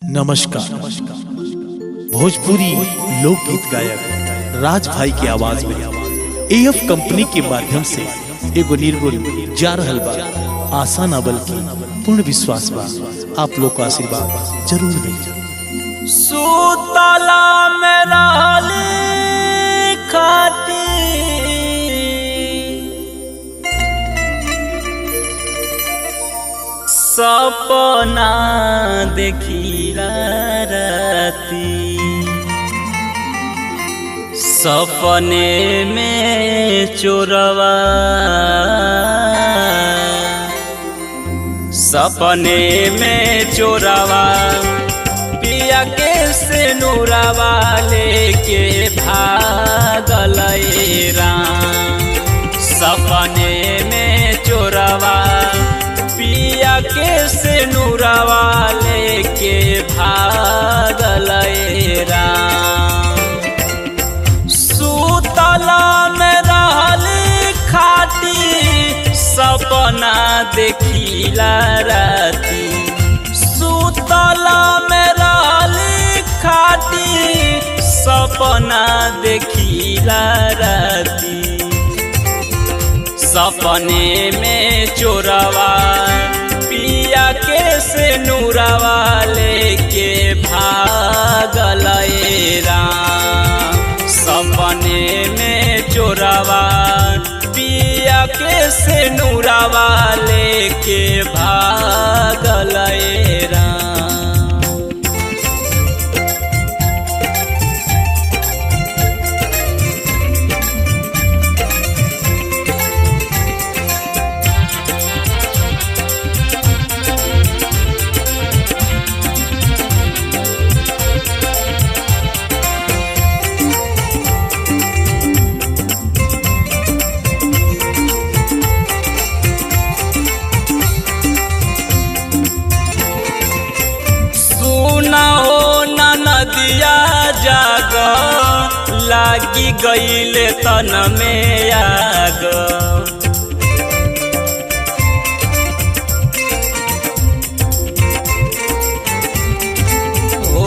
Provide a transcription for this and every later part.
नमस्कार भोजपुरी लोकगीत गायक राज भाई की आवाज में एएफ कंपनी के माध्यम से एगो निर्गुण जा रहल बा आशा ना बल्कि पूर्ण विश्वास बा आप लोग का आशीर्वाद जरूर मिली सुतला में रहली खाटी सपना देखिला राती सपने में चोरवा सपने में चोरवा पिया के से नूरावा लेके भागल राम सपने में चोरवा पिया के से नूरावा लेके भागल राम सुतला में रहली खाटी सपना देखिला राती सुतला में रहली खाटी सपना देखिला राती सपने में चोरवा पिया के से नूरवा लेके भागल राम सपने में चोरवा पिया के से नूरवा लेके भागल राम सुना हो न नदिया जाग लागी गईले तन में आग ओ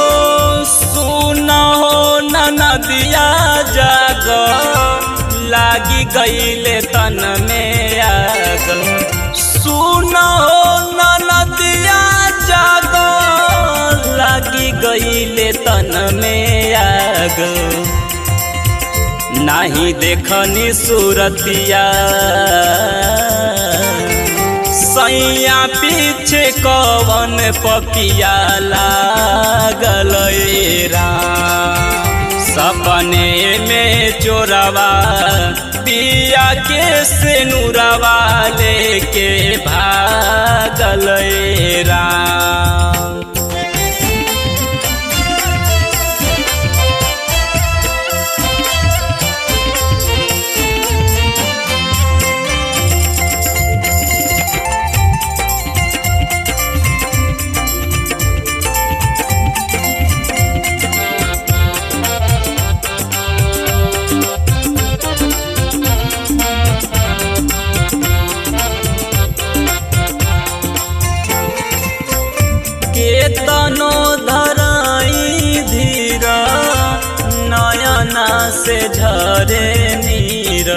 सुना हो न नदिया जाग लागी गईले तन में आग सुना हो न नदिया जाग लागी गईले तन में आग नाही देखनी सूरतिया सैया पीछे कवन पपिया लागल राम सपने में चोरवा पिया के से नूरवा लेके भागल राम केतनो धराई धीरा नयना से झरे नीर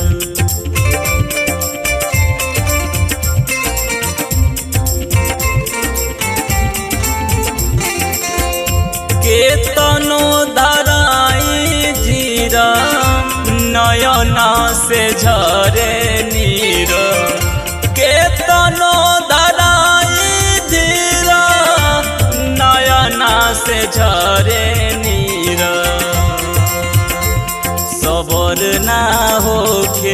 केतनो धराई धीरा नयना से झरे नीर केतनो धराई धीरा नयना से झरे नीर सबर ना होखे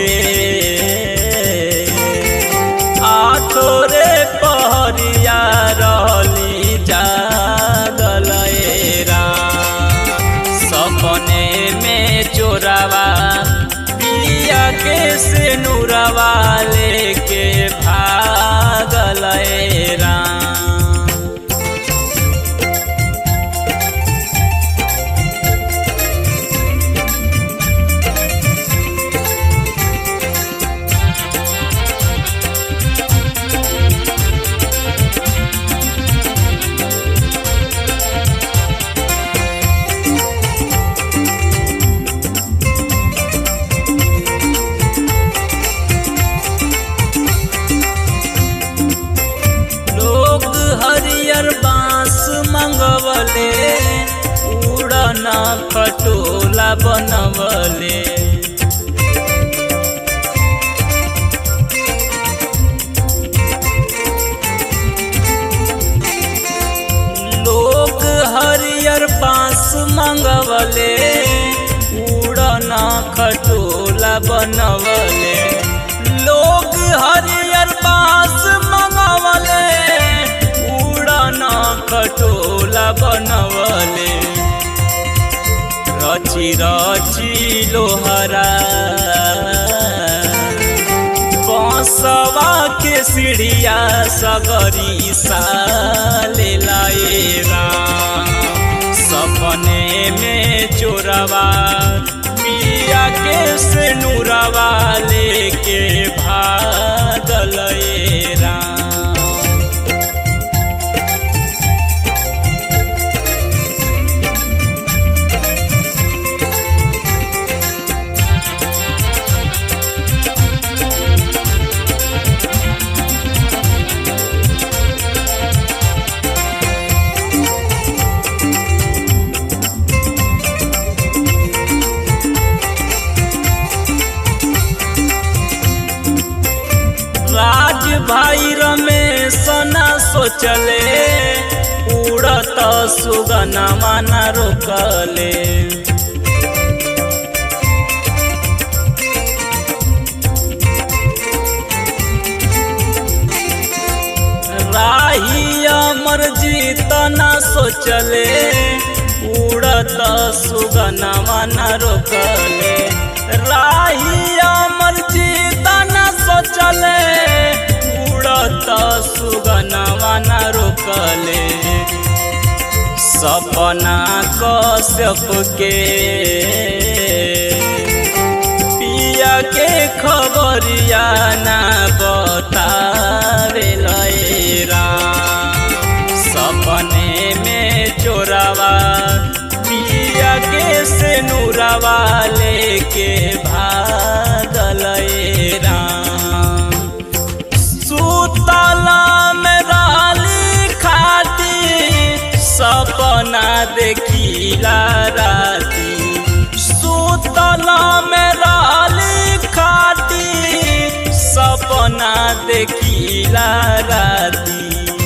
आठोरे पहरिया रहली जागल राम सपने में चोरवा पिया के से नूरवा लेके भागल राम हरियर बांस मंगवले उड़न खटोला बनवले लोग हरियर बांस मंगवले उड़न खटोला बनवले लोग हरियर बांस मंगवले उड़न खटोला बनवले रची रची लोहरा बसवा के सीढ़िया सगरी साले लाएरा सपने में चोरवा पिया के से नूरवा लेके भागल रा राज भाई रमेश न सोचले उड़त सुगना माना रोकले राही अमर जीत न सोचले उड़त सुगना माना रोकले राही अमर जीत न सोचले उड़त सुगनवा न रोकले सपना कश्यप के पिया के खबरिया ना बतावे लयरा सपने में चोरवा पिया के से नूरवा लेके भागल राम सुतला में राली खाती सपना देखिला राती सुतला में राली खाती सपना देखिला राती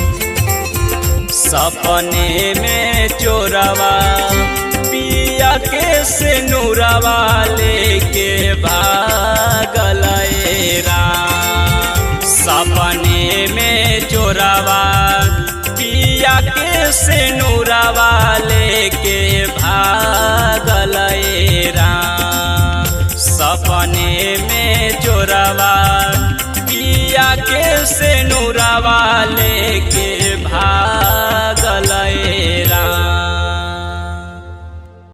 सपने में चोरवा पिया के से नूरवा लेके भाग